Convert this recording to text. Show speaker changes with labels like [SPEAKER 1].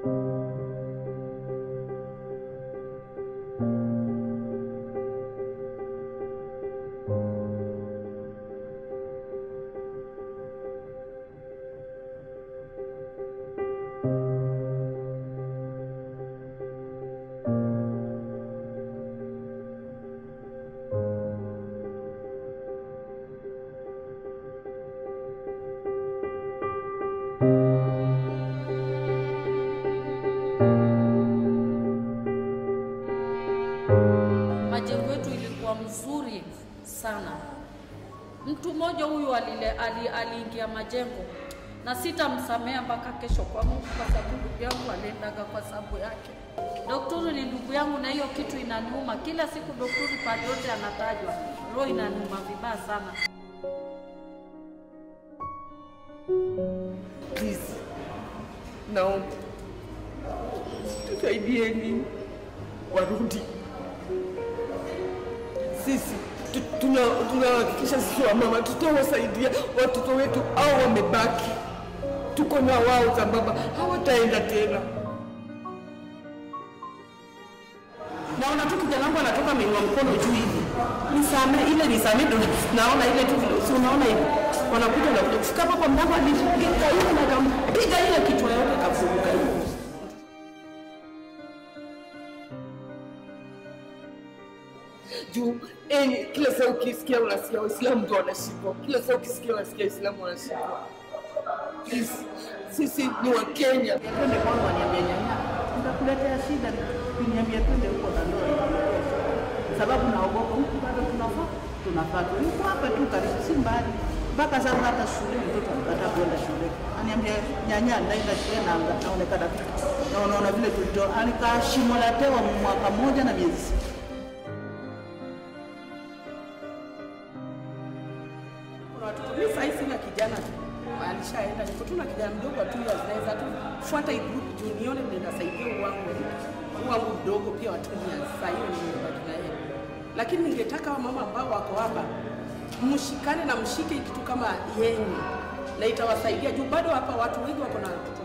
[SPEAKER 1] Majengo yetu ilikuwa mzuri sana. Mtu mmoja huyu alile ali, aliingia majengo na sitamsamea mpaka kesho kwa Mungu, kwa sababu ndugu yangu aliendaga kwa sababu yake. Daktari ni ndugu yangu, na hiyo kitu inaniuma kila siku. Daktari pale yote anatajwa, roho inaniuma vibaya sana.
[SPEAKER 2] Please, naomba tusaidieni warudi. Sisi tu- tuna- tunahakikisha sisi wamama tutawasaidia watoto wetu au wamebaki, tuko na wao sambamba, hawataenda tena.
[SPEAKER 3] naona tu kijana wangu anatoka ameinua mkono juu hivi, nisame ile nisame, ndo naona ile tu vile, si unaona hivi, wanakuja na kuja kufika hapo kwa mlango, alipiga hiyo na kampiga ile kichwa yote kafunguka hivi.
[SPEAKER 2] juu eh, kila saa ukisikia unasikia Waislamu ndo wanashikwa, kila saa ukisikia unasikia Waislamu wanashikwa. Please, sisi ni Wakenya.
[SPEAKER 3] Twende kwangu, aniambia nyanya, nitakuletea shida, kuniambia twende huko na ndoa inatosha, sababu naogopa huku bado tunafaa tunafaa tu huko hapa tu karibu, si mbali mpaka sasa. Hata shule mtoto anakataa kwenda shule, aniambia nyanya, ndaenda shule na naonekana tu na unaona vile tulitoa, alikaa shimo la tewa mwaka mmoja na miezi sita. Kuna watoto mimi sasa hivi sina kijana alishaenda, niko tu na kijana mdogo tu ya zinaweza tu fuata hii group juu nione vile nasaidia wangu wangu mdogo pia watumia sasa hiyo ni nimebaki na yeye, lakini ningetaka wa mama ambao wako hapa mshikane na mshike kitu kama yenye na itawasaidia juu bado hapa watu wengi wako na watoto